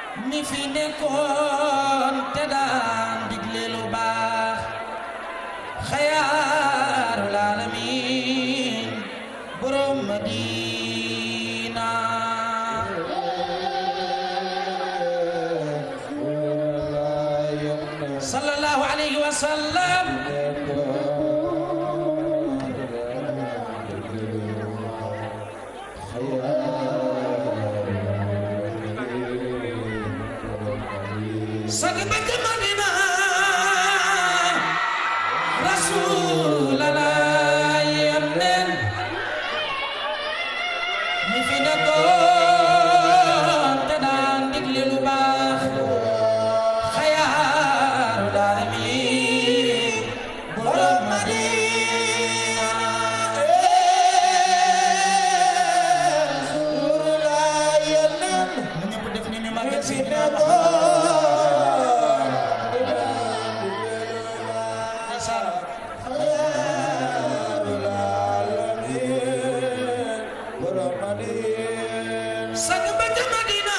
mi fi nekkoon te daan digle lu baax xayaarul aalamiin borom Madina sallallahu alayhi wa sallam sagi ba ca Madina rasulallah yónneen mi fi nekkoon te daan digle lu baax xayaarul aalamiin borom Madina mu ñëpp def ni ni magal Seydina Sang ba ca Madina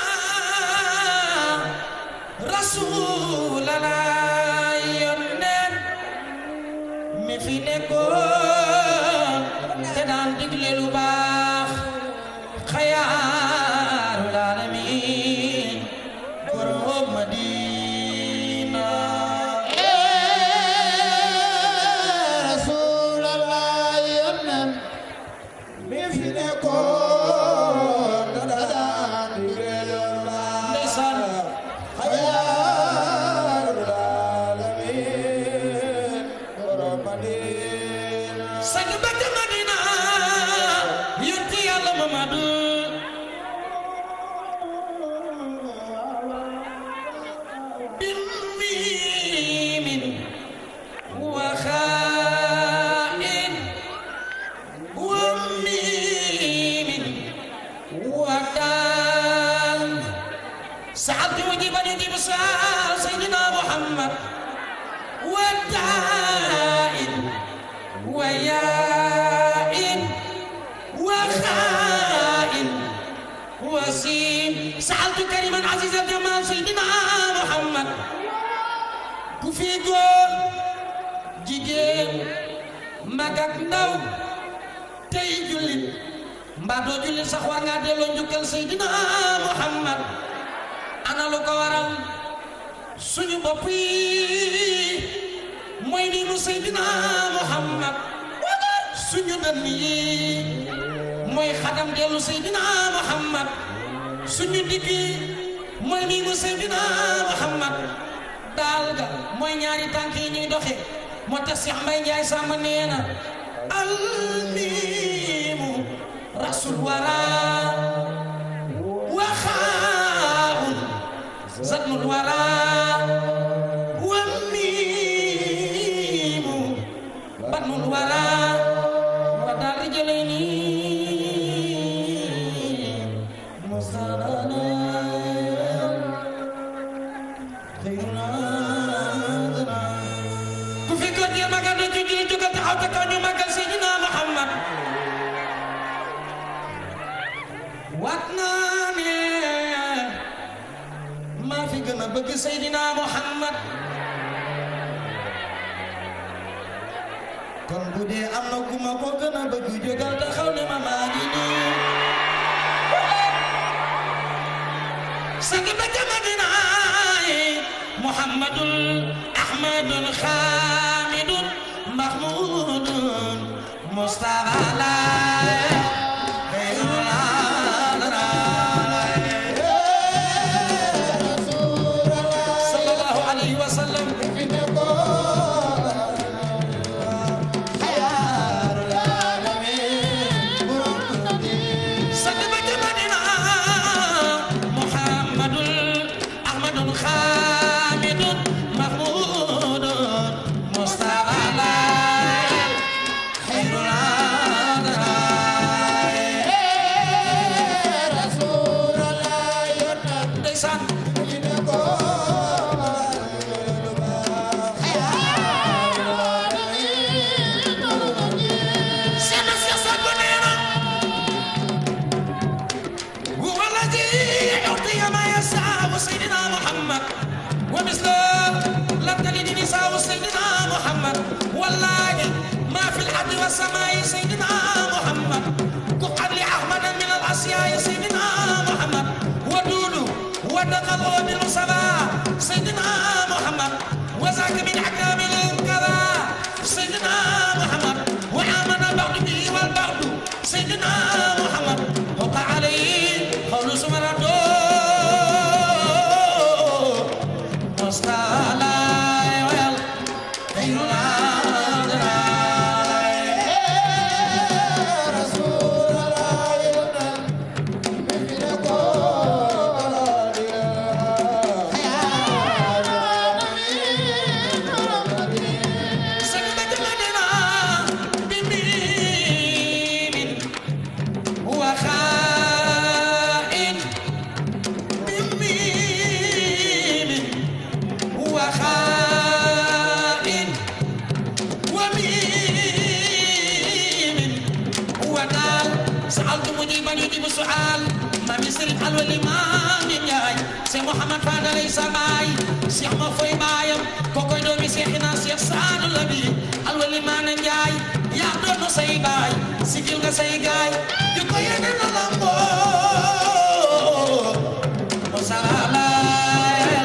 Rasulallah yónneen mi fi nekkoon te daan digle lu baax xayaarul aalamiin borom Madina ndeysaan sang ba ca Madina yonti Yàlla Mamadu بميم وخاء وميم ودال سعد يجيب يجيب سؤال سيدنا محمد وداء وياء وخاء وسين سألت كريما عزيز الجمال سيدنا محمد ku fi góor jigéen mag ak ndaw tey jullit mbaa doo jullit sax war ngaa delloo njukkal Seydina Muhammad ana lu ko waral suñu bopp yi mooy ni nu Seydina Muhammad suñu dënn yi mooy xadam dellu Seydina Muhammad suñu digg yi mooy ni nu Seydina Muhammad daal ga mooy ñaari tànk yi ñuy doxe moo tax Cheikh Mbaye Ndiaye Samba nee na almiimu rasul wara waxaawun zadnul wara wamiimu badnul wara wa daal di jëlee nii musalana ku fi góor gi magal na ci julli jógal taxaw te kaw ñu magal Seydina Muhammad waat naa ne maa fi gën a bëgg Seydina Muhammad kon bu dee am na ku ma ko gën a bëgg jógal taxaw ne ma maa ngi nii sagi ba ca Madina Muhammadul Ahmadul Xaamidul Mahmudul Mustafa la xayrul aalamiin sallallahu alayhi wa sallam sagi ba ca Madina Muhammadul Ahmadul Xaamidul Mahmudul Mustafa la xayrul aalamiin ndeysaan Seydina Cheikh Saad Bou nee na huwa alladi yu'ti ma yashaa alwali maami Njaay Cheikh Mouhamad Fadalay sa baay Cheikh ma foy baayam kokoy doomi Cheikhina Cheikh Saadu Labi alwali maana Njaay yaa doonu say baay sigil nga say gaay yu ko yene na lamboo Musalalaay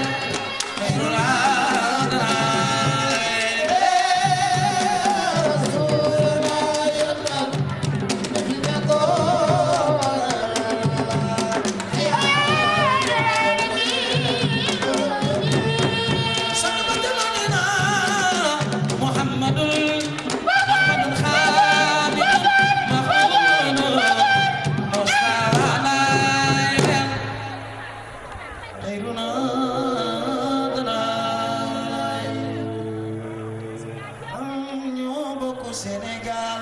Sénégal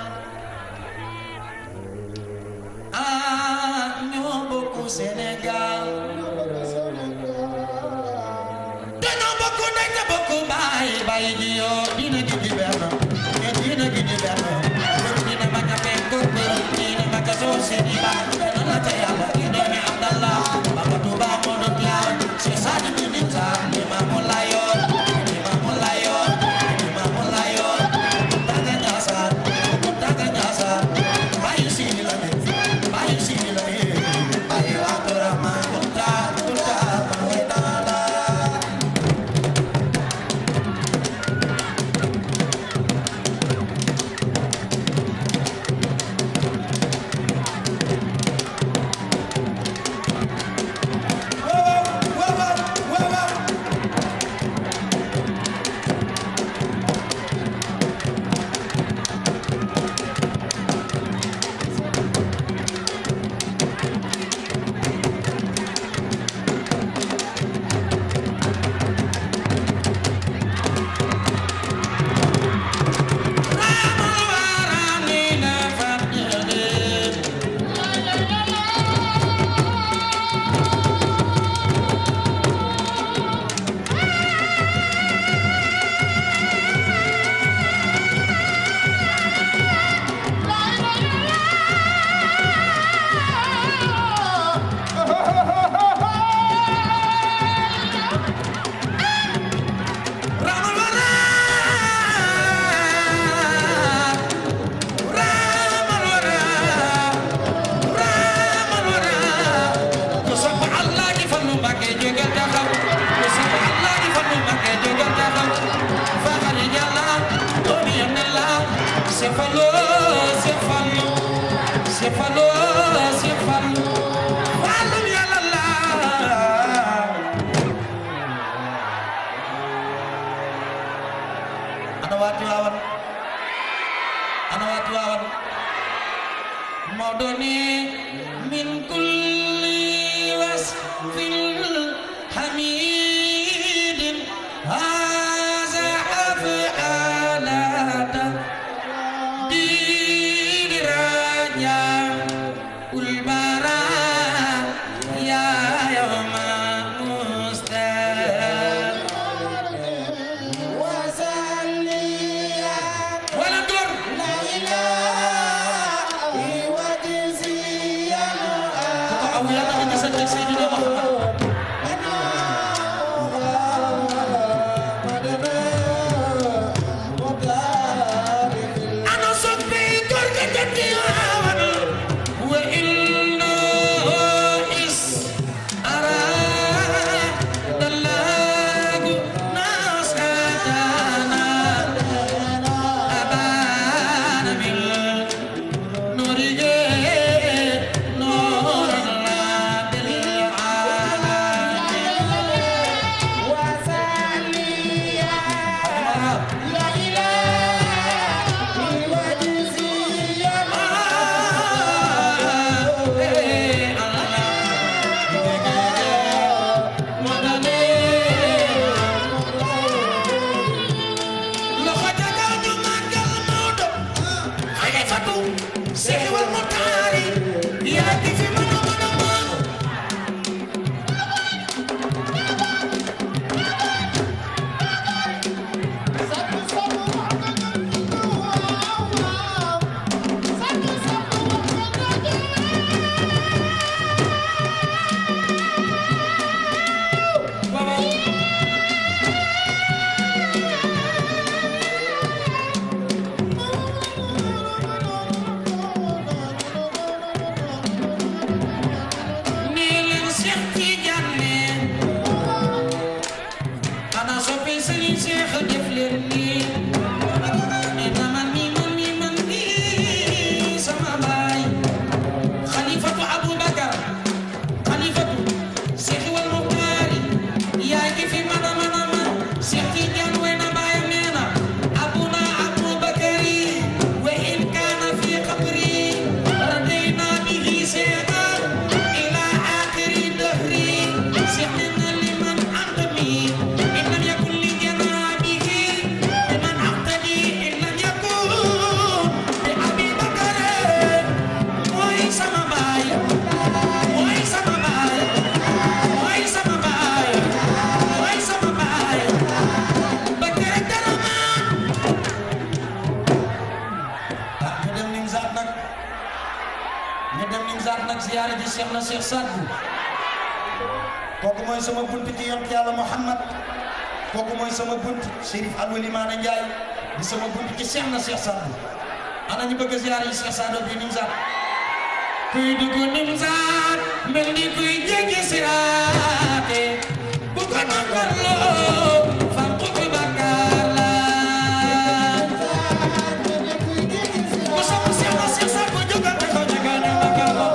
ah ñoo bokk Sénégal dañoo bokk ndey te bokk baay baay ji yoo diina gi di benn te diina gi di benn diina ma ka fekk ko diina ma ka soo seeni baay dana la ca yàlla ki doomi Abdallah Baba Tuuba moo doon yaay Cheikh Saadi bi di taar ni Maamu Layoon ni Maamu Layoon ni Maamu Layoon Daga Njaasaan Daga Njaasaan bàyyi siini la ne bàyyi siini la ne bàyyi Abdurahmaan Kunta Kunta ma ngi naa la Cefalo, cefalo, cefalo, cefalo, falo yàlla la. ana waa Tiwaawan ana waa Tiwaawan Maodo ni min kulli wasfin hamidin haza af'alata diranya ulbara ya yawma mustaq wala dor ko aw yàlla nga sant Seydina Muhammad Sadbu kooku mooy sama bunt ci yont yàlla Muhammad kooku mooy sama bunt Chérif Alwali Maana Njaay di sama bunt ci Cheikh na Cheikh Sadbu ana ñu bëgg a ziyaar yi Cheikh Sadbu bi Nimzaat kuy dugg Nimzaat mel ni kuy jéggi siraate bu ko nangarloo fan ko fi bakkaar la ku sopp Cheikh na Cheikh Sadbu jógal te ko jógal ñu magal ko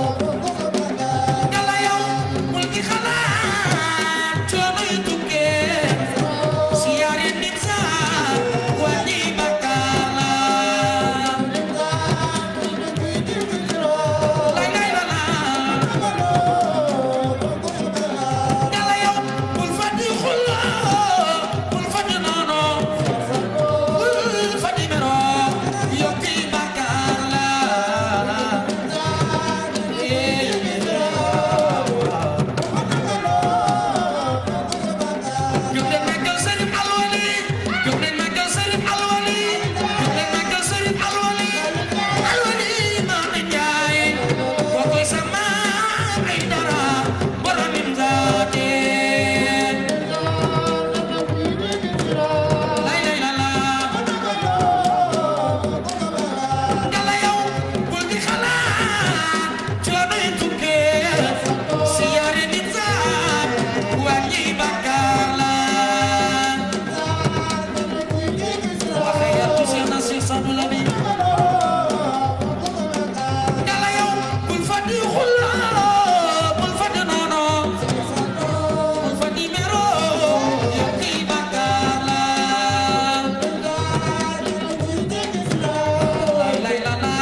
Yàlla yow bul di xalaat coono yu tukkee siyaare Nimzaat wàññi bakkaar la lay lay la la Yàlla yow bul fàtti xulloo bul fàtti noono bul fàtti mero yokki bakkaar la jóg leen màggal Sëriñ Alwali jóg leen màggal Sëriñ Alwali jóg leen màggal Sëriñ Alwali Alwali Maam Njaay kookoy sa maam ay dara borom Nimzaate lay lay la la Yàlla yow bul di xalaat coono yi tukkee siyaare Nimzaat wàññi bakkaar la waxe yàlla Cheikh na Cheikh Sadou Labi Yàlla yow bul fàtti xulla bul fàtti noono bul fàtti mero yokki bakkaar la lay lay la la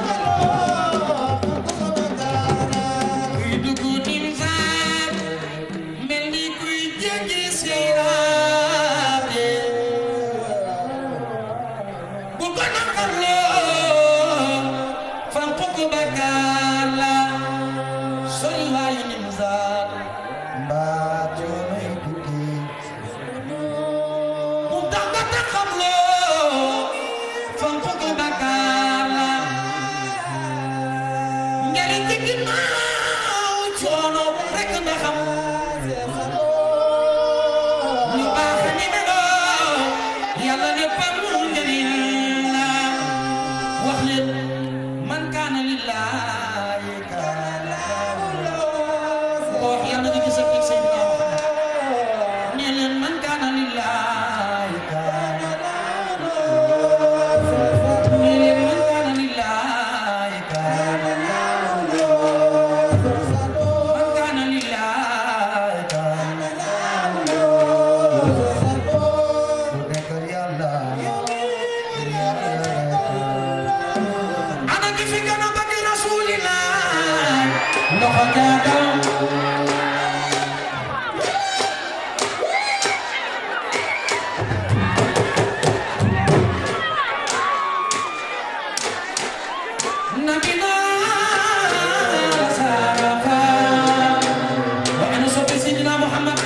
kuy dugg Nimzaat mel ni kuy jéggi siraate bu ko naqarloo fan ko bakkaar la sori waayu Nimzaat mbaa coono yi tukki bu tax nga taxamloo fan ko bakkaar la njariñ ci ginnaaw coono rek nga xam ñu baax ni meloo yàlla léppam njariñ la wax leen man kaana lillaahi kaana ko wax yàlla nga gis ak Seydina Muhammad nee leen man kaana lillaahi kaana nee leen man kaana lillaahi kaana man kaana lillaahi kaana ana ki fi gën a bëgg Rasulillah loxo jaagam nabina sarafa wa ana soppe Sidina Muhammad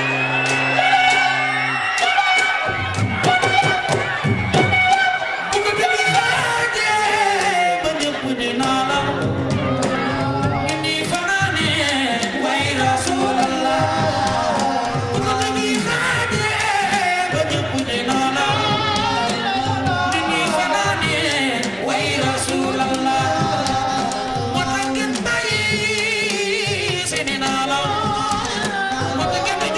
bu ko déglu laajee ba ñëpp di naalam inni fanaane way rasulallah bu ko déglu laajee ba ñëpp di naalam inni fanaane way rasulallah moo tax ngeen bàyyi seeni naalam moo tax ngeen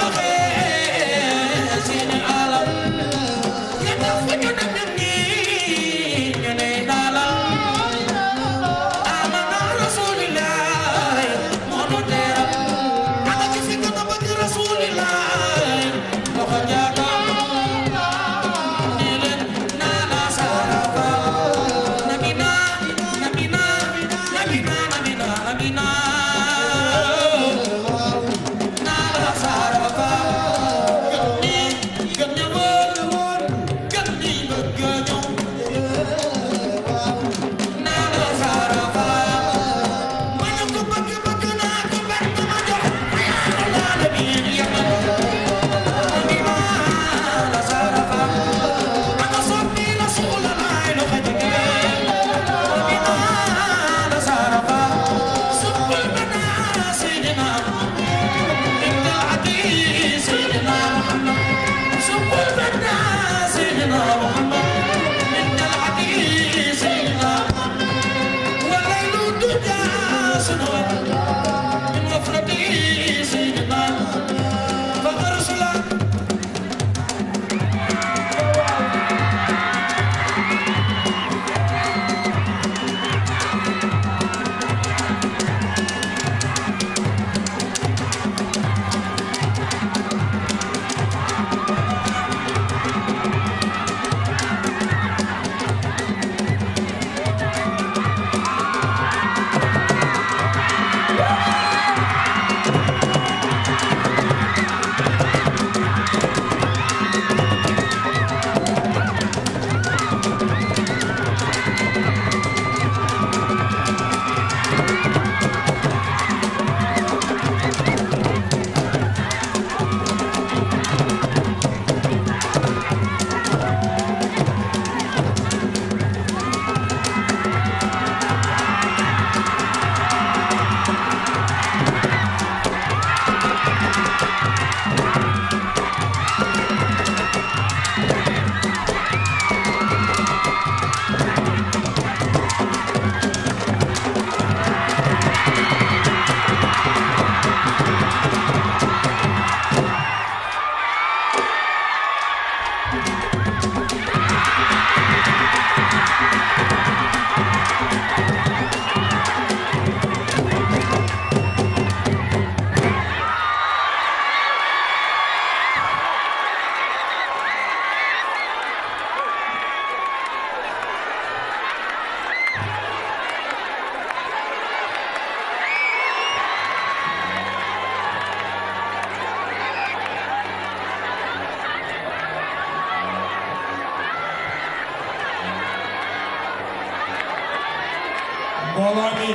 mbooloo mi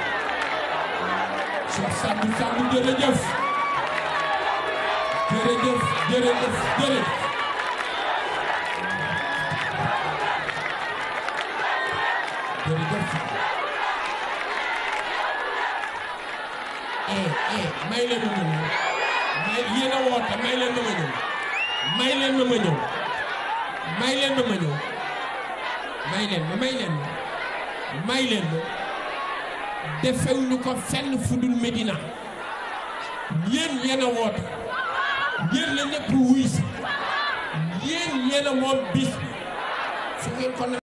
Cheikh Sadou Sadou jërëjëf jërëjëf jërëjëf jërëjëf jërëjëf eh eh may leen ma ñëw may yéen a woote may leen ma ma ñëw may leen ma ma ñëw may leen ma ma ñëw may leen ma may leen ma may leen ma defewuñu ko fenn fu dul Medina yéen yéen a woote yéen la ñëpp wuy si yéen yéen a moom bis bi su ngeen ko